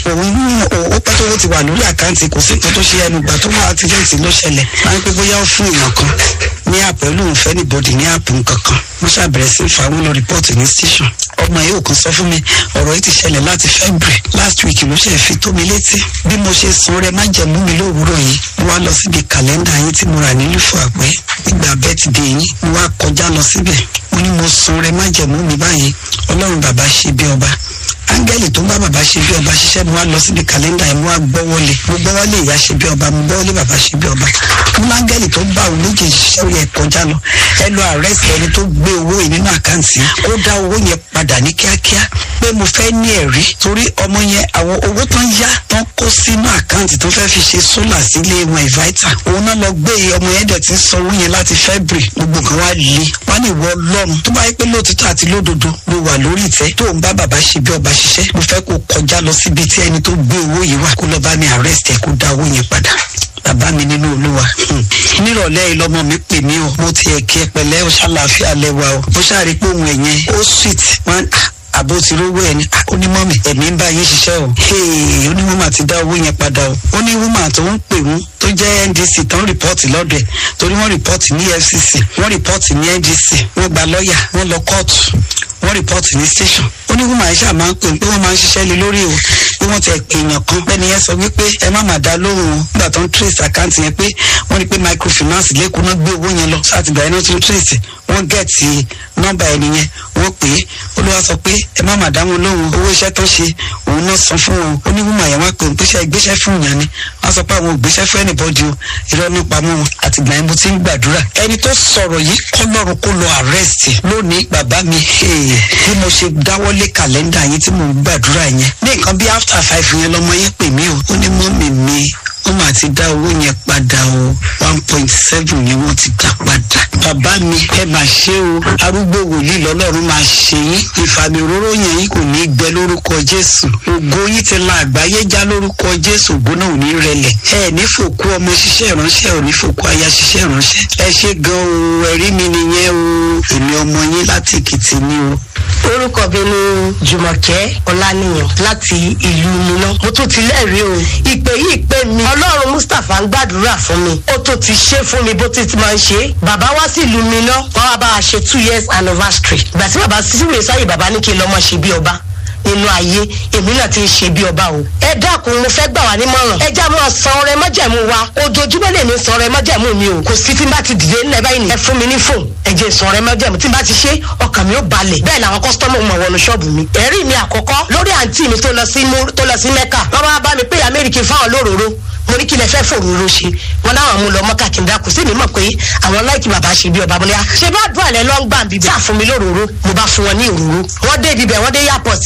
òun ní ó pẹ́ tó ti wà lórí àkáǹtì kò sí nǹkan tó ṣe ẹnu gbà tó wà àtijọ́ǹtì ló ṣẹlẹ̀ máa ń pẹ́ bóyá ó fún èèyàn kan ní àpò ẹ̀ lóun fẹ́ níbodì ní àpò nǹkan kan mo ṣàbẹ̀rẹ̀ sí fa àwọn lọ rìpọ́ọ̀tì ní station ọmọ yìí ò kàn sọ fún mi ọ̀rọ̀ yìí ti ṣẹlẹ̀ láti February last week ló ṣe fi tó mi létí bí mo ṣe sun rẹ má jẹ̀mú mi lówùúrọ̀ yìí mo wá lọ síbi kàlẹ́ndà yín tí mo rà ní lùfọ̀ àpẹ́ ìgbà bẹ́tìdé yín mo wá kọjá lọ síbẹ̀ mo ní mo sun rẹ má jẹ̀mú mi báyìí ọlọ́run bàbá ṣe bí ọba áńgẹ́lì tó ń bá bàbá ṣe bí ọba ṣiṣẹ́ mo wá lọ síbi kàlẹ́ndà yẹn mo wá gbọ́wọ́lé mo gbọ́wọ́lé ìyá ṣe bí ọba mo gbọ́wọ́lé bàbá ṣe bí ọba mo ní áńgẹ́lì tó ń bá òun méjì ṣiṣẹ́ yẹn kọjá lọ ẹ lọ àrẹ́sì ẹni tó gbé owó yìí nínú àkáǹtì ó dá owó yẹn padà ní kíákíá pé mo fẹ́ ní ẹ̀rí torí ọmọ yẹn àwọn owó tán yá tán kó sínú àkáǹtì tó fẹ́ fi ṣe sólà sílé wọn ìváítà òun náà lọ gbé ọmọ yẹn dẹ̀ ti san owó yẹn láti February gbogbo nǹkan wá le wá ní ìwọ ọlọ́run tó bá yẹ pé lóòtítọ́ àti lódodo ló wà lórí ìtẹ́ tó ń bá bàbá ṣe bí ọba ṣiṣẹ́ mo fẹ́ kó kọjá lọ síbi tí ẹni tó gbé owó yìí wà kó lọ bá mi arrest ẹ kó dá owó yẹn padà bàbá mi nínú olúwa nírọ̀lẹ́ yìí lọ́mọ mi pè mí o mo ti ẹ̀kí ẹ pẹ̀lẹ́ o ṣàlàáfíà lẹ́wà o mo ṣàrí pé òun ẹ̀yẹn ó sweet wọn àbó ti rówó ẹni onímọ̀mì ẹ̀mí ń bá yín ṣiṣẹ́ o onímọ̀mà ti dá owó yẹn padà o ó ní wúmà tó ń pè wọ́n tó jẹ́ NDC tó ń rìpọ́ọ̀tì lọ́dọ̀ ẹ̀ torí wọ́n rìpọ́ọ̀tì ní FCC wọ́n rìpọ́ọ̀tì ní NDC wọ́n gba lọ́ọ̀yà wọ́n lọ kóòtù wọ́n rìpọ́ọ̀tì ní station ó ní wúmà iṣẹ́ àmà ń pè pé wọ́n máa ń ṣiṣẹ́ lé lórí o pé wọ́n ti pè èèyàn kan bẹ́ẹ̀ ni yẹn sọ wípé ẹ má má dá lóhùn o nígbà tó ń trace account yẹn pé wọ́n ní pé microfinance lẹ́kọ̀ọ́ náà gbé owó yẹn lọ sátìgbà yẹn náà tó trace wọ́n gẹ̀ẹ́tì nọ́mbà ẹni yẹn wọ́n pè é olúwa sọ pé ẹ má má dá wọn lóhùn owó iṣẹ́ tó ṣe òun náà san fún wọn ó ní wúmà yẹn wá pé òun pèsè ìgbésẹ̀ fún ìyàn ni wọ́n sọ pé àwọn ògbésẹ̀ fún ẹnìbọ́dì o irọ́ nípa mọ́ wọn àtìgbà yẹn mo ti ń gbàdúrà ẹni tó sọ̀rọ̀ yìí kọ́lọ́run kó lọ arrest lónìí bàbá mi bí mo ṣe dáwọ́lé kàlẹ́ndà yẹn tí mo ń gbàdúrà yẹn ní nǹkan bí after five yẹn lọmọ yẹn pè mí o ó ní mọ́mì mi wọ́n máa ti dá owó yẹn padà o one point seven ni wọ́n ti dá padà. bàbá mi ẹ máa ṣe o arúgbó wòlíì lọ́lọ́run máa ṣe yín ìfàmì òróró yẹn yín kò ní gbẹ lórúkọ jésù ògo yín ti la àgbáyé já lórúkọ jésù ògo náà ò ní rẹlẹ̀ ẹ ní fòkú ọmọ ṣiṣẹ́ ìránṣẹ́ ò ní fòkú aya ṣiṣẹ́ ìránṣẹ́ ẹ ṣe gan o ẹ̀rí mi nìyẹn o èmi ọmọ yín láti èkìtì ni o orúkọ mi ni jùmọ̀kẹ́ ọláníyàn láti ìlú miná mo tún ti lẹ́rìí o ìpè yìí pé mi ọlọ́run mustapha ń gbàdúrà fún mi ó tó ti ṣe fún mi bó ti ti máa ń ṣe bàbá wá sí ìlú miná wọn wá bá a ṣe two years anniversary ìgbà tí bàbá síwèé sáyé bàbá ní kí n lọ́mọ ṣe bí ọba nínú ayé èmi náà ti ń ṣe bí ọba o. ẹ dákun mo fẹ́ gbà wá nímọ̀ràn. ẹ já máa san ọrẹ májẹ̀mú wa ojoojúmọ́ lè ní san ọrẹ májẹ̀mú mi o. kò sí tí n bá ti dìde nílẹ̀ báyìí ni. ẹ fún mi ní fóònù ẹ jẹ́ san ọrẹ májẹ̀mú tí n bá ti ṣe ọkàn mi ó balẹ̀. bẹ́ẹ̀ làwọn kọ́sítọ́mù mọ̀ wọnú ṣọ́ọ̀bù mi. ẹ̀rí mi àkọ́kọ́ lórí àǹtí mi tó lọ sí tó lọ sí mẹ́kà. wọ́n bá bá mi pé amẹ́ríkì fáwọn lóróró mo ní kí lẹ fẹ́ fòróró ṣe wọn láwọn mú lọ mọ́kà kí n dákú sí mi mọ̀ pé àwọn láìkí bàbá ṣe bí ọba bọ́lá ṣe bá dùn àlẹ́ lọ́ ń gbà bíbẹ̀ tí àfún mi lóróró mo bá fún wọn ní òróró wọ́n dé ibibẹ̀ wọ́n dé airport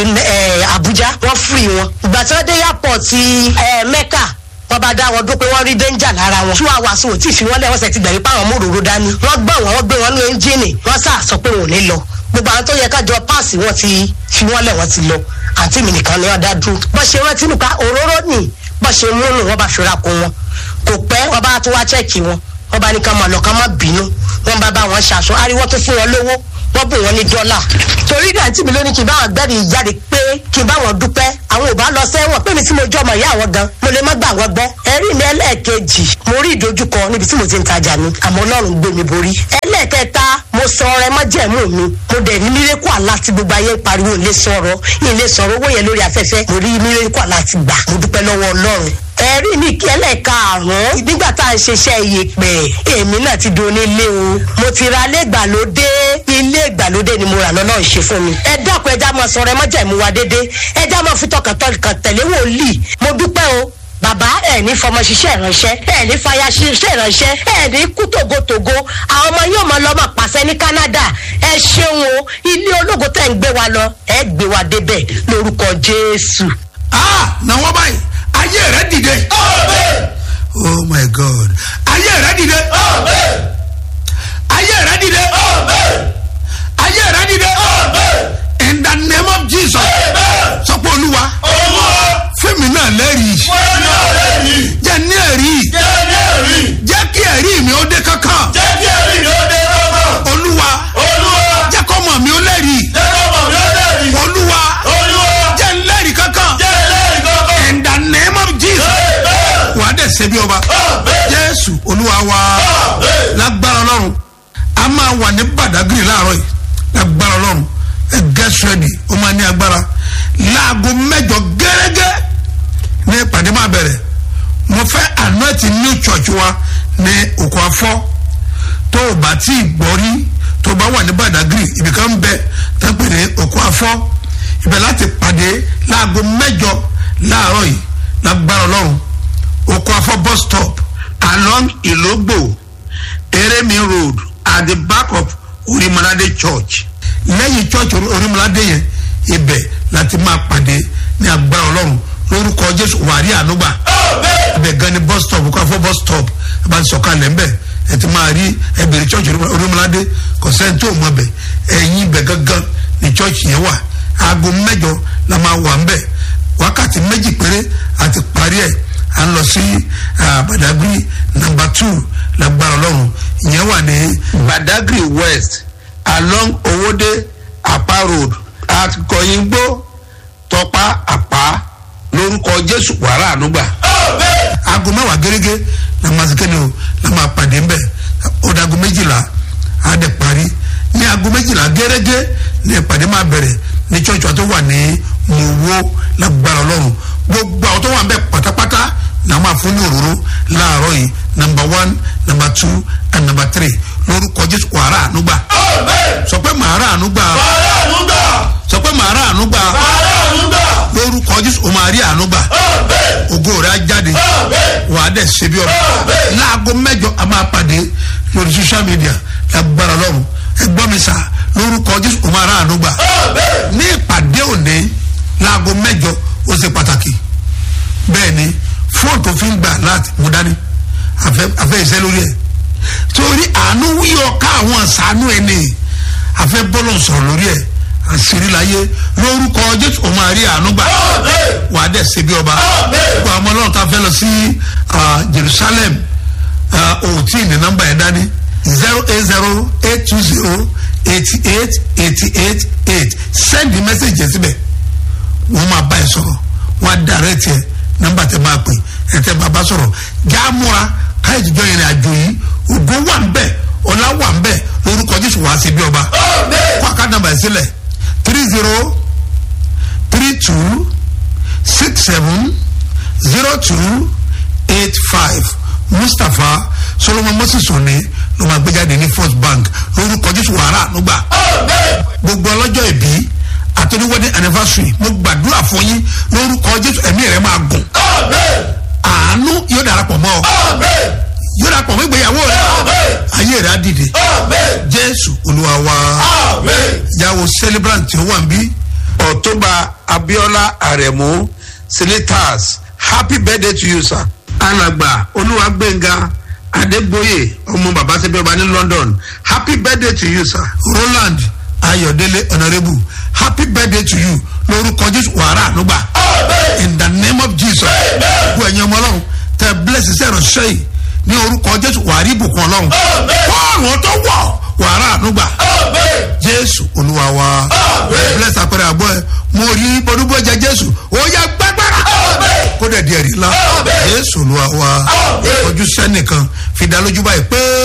Abuja wọ́n free wọn ìgbà tí wọ́n dé airport Mẹ́kà wọ́n bá dá wọn dún pé wọ́n rí danger lára wọn. two hours ò tí ì fi wọ́n lẹ̀ wọ́n sẹ̀ ti gbẹ̀rí pé àwọn mòróró dání. wọ́n gbọ́ wọn wọ́n gbé wọn ní ẹ́ńjìnì wọ́n sà sọ pé wọn ò ní lọ. gbogbo àwọn tó yẹ kájọ páàsì wọn ti fi wọ́n lẹ̀ wọ́n ti lọ. àǹtí mi nìkan ni wọ́n dá dúró. bó ṣe rántí nípa òróró nì bó ṣe mú nù wọ́n bá fi ra kun wọn. kò pẹ́ wọ́n bá tún wá chẹ́ẹ̀kì wọn wọ́n bá ní ká máa lọ ká má bínú wọ́n bá bá wọn ṣàṣọ ariwo tó fún wọn lówó wọ́n bù wọ́n ní dọ́là. torí ìgbà tí mi ló ní kí n bá wọn gbẹ́rì jáde pé kí n bá wọn dúpẹ́ àwọn ò bá lọ sẹ́wọ̀n pé mi tí mo jọ ọmọ ìyá àwọn gan mo lè má gbà wọ́n gbọ́. ẹ̀rí mi ẹlẹ́ẹ̀kejì mo rí ìdojúkọ níbi tí mo ti ń tajà mi àmọ́ ọlọ́run gbé mi borí. ẹlẹ́ẹ̀kẹta mo sọ ọrẹ májẹ̀mú mi mo dẹ̀ ní mírẹ́kù àlá tí gbogbo ayé ń pariwo ilé sọ̀rọ̀ ilé sọ̀rọ̀ owó yẹn lórí afẹ́fẹ́ mo rí mírẹ́kù àlá ti gbà mo dúpẹ́ lọ́wọ́ ọlọ́run ẹ̀rí mi kẹ́lẹ̀ karùn-ún nígbà tá à ń ṣiṣẹ́ iyẹ̀pẹ̀ èmi náà ti do nílé o mo ti ra ilé ìgbàlódé ilé ìgbàlódé ni mo rà lọ́nà ìṣe fún mi ẹ dákun ẹja máa sọ̀rọ̀ ẹ má jẹ́ ìmúwa dédé ẹja máa fi tọkàntọkàn tẹ̀lé wòlíì mo dúpẹ́ o bàbá ẹ ní fọmọ ṣiṣẹ́ ìránṣẹ́ ẹ ní fàyà ṣiṣẹ́ ìránṣẹ́ ẹ ní kú tògótògó àwọn ọmọ yóò máa lọ máa pàṣẹ ní Canada ẹ ṣeun o ilé ológo tẹ̀ ń gbé wa lọ ẹ gbé wa débẹ̀ lórúkọ Jésù. ah na wọ́n báyìí ayé rẹ dìde. oh my god ayé rẹ dìde. ayé rẹ dìde. ayé rẹ dìde. in the name of jesus. sọ pé olúwa. fẹ́mi náà lẹ́rìí. jẹ́ ní ẹ̀rí. jẹ́ kí ẹ̀rí mi ó dé kankan. olúwa. jẹ́ kọ́mọ mi ó lẹ́rìí. olúwa. jẹ́ ń lẹ́rìí kankan. máa wà ní badagry láàárọ̀ yìí lágbára ọlọ́run ẹ get ready ó máa ní agbára láago mẹ́jọ gẹ́gẹ́ ní ìpàdé máa bẹ̀rẹ̀ mo fẹ́ anointing new church wa ní òkú afọ́ tó o bá tí ì gbọ́ rí tó o bá wà ní badagry ibìkan bẹ tó ń pè ní òkú afọ́ ibẹ̀ láti pàdé láago mẹ́jọ láàárọ̀ yìí lágbára ọlọ́run òkú afọ́ bus stop along ìlógbò eremi road at the back of orimolade church lẹ́yìn church orimolade yẹn ibẹ̀ láti máa pàdé ní agbára ọlọ́run lórúkọ jésù wàrí ànúgbà ibẹ̀ gan ni bus stop òkú afọ́ bus stop ẹ bá ti sọ̀kalẹ̀ ńbẹ̀ ẹ ti máa rí ẹbẹ̀rẹ̀ church orimolade kò sẹ́ni tó mọ̀ bẹ̀ ẹ̀yìn ibẹ̀ gangan ni church yẹn wà aago mẹ́jọ la máa wà ńbẹ̀ wákàtí méjì péré àti parí ẹ̀ à ń lọ sí badagry number two lágbára ọlọ́run ìyẹn wà ní. badagry west along owode apa road at kọyìngbó tọpa apa lórúkọ jésù wàrà ànúgbà. aago mẹ́wàá gẹ́gẹ́ la máa ṣe kéde o la máa pàdé ńbẹ̀ ó dá aago méjìlá á dẹ̀ parí ní aago méjìlá gẹ́gẹ́ ní ìpàdé máa bẹ̀rẹ̀ ní church wa tó wà ní mòwó lágbára ọlọ́run gbogbo àwọn tó wà ńbẹ̀ pátápátá la máa fún ní òróró láàárọ̀ yìí number one number two and number three lórúkọ jésù wàrà ànúgbà sọ pé màrà ànúgbà sọ pé màrà ànúgbà lórúkọ jésù o máa rí ànúgbà ògo rẹ á jáde wà á dẹ̀ ṣe bí ọ̀rọ̀ láago mẹ́jọ a máa pàdé lórí social media lágbára lọ́rùn ẹgbọ́n mi sà lórúkọ jésù o máa rà ànúgbà ní ìpàdé òní láago mẹ́jọ ó ṣe pàtàkì bẹ́ẹ̀ ni fóònù tó fi ń gbà láti mú dání àfẹ́ ìṣẹ́ lórí ẹ̀ torí àánú wíyọ ká àwọn àṣàánú ẹ̀ ní àfẹ́ bọ́lọ̀ sọ̀rọ̀ lórí ẹ̀ àṣírí láyé lórúkọ jésù òun àrí àánú gbà wà á dẹ̀ ṣe bí ọba gbogbo àwọn ọlọ́run tá a fẹ́ lọ sí jerusalem òtí ní nọ́mbà ẹ̀ dání zero eight zero eight two zero eighty eight eighty eight eight send the message yẹn síbẹ̀ wọ́n máa bá ẹ sọ̀rọ̀ wọ́n á dàrẹ́ tiẹ̀ nọ́mbà tẹ máa pè ẹ tẹ bàbá sọ̀rọ̀ jáàmúra káyọ̀ jíjọ yẹn àjò yìí ògo wà ń bẹ̀ ọ̀la wà ń bẹ̀ lórúkọ jésù wàá ṣe bí ọba kó àká nàmbà ẹ̀ sílẹ̀ three zero three two six seven zero two eight five mustapha solomon moses òní ló máa gbéjáde ní first bank lórúkọ jésù wàrà ànúgbà gbogbo ọlọ́jọ́ ìbí àtọ́ni wedding anniversary mo gbàdúrà fún yín lórúkọ jésù ẹ̀mí rẹ̀ máa gùn àánú yóò darapọ̀ mọ́ ọ yóò darapọ̀ mọ́ ìgbéyàwó rẹ ayé rẹ̀ á dìde jésù olúwa wa yàwó celebrant tí ó wà ń bí ọ̀túnba abiola aremu silitas happy birthday to you sir. alàgbà olúwàgbẹ̀ngà adégbòye ọmọ bàbá sẹ́bẹ̀ ọba ní london happy birthday to you sir. roland ayọ̀délé honourable happy birthday to you lórúkọ jésù wàrà ànúgbà in the name of jesus gbogbo ẹ̀yin ọmọ ọlọ́run tẹ bless iṣẹ́ ìránṣẹ́ yìí ní orúkọ jésù wàrí ìbùkún ọlọ́run bọ́ọ̀lù tó wọ̀ wàrà ànúgbà jésù olúwa wa bless apẹrẹ àbọ̀ ẹ mo rí bọ́dúbọ̀ jẹ jésù ó yẹ gbẹgbẹrẹ kó dẹ̀ di ẹ̀rí ńlá jésù olúwa wa ojú sẹ́nìkan fi dá lójú báyìí pé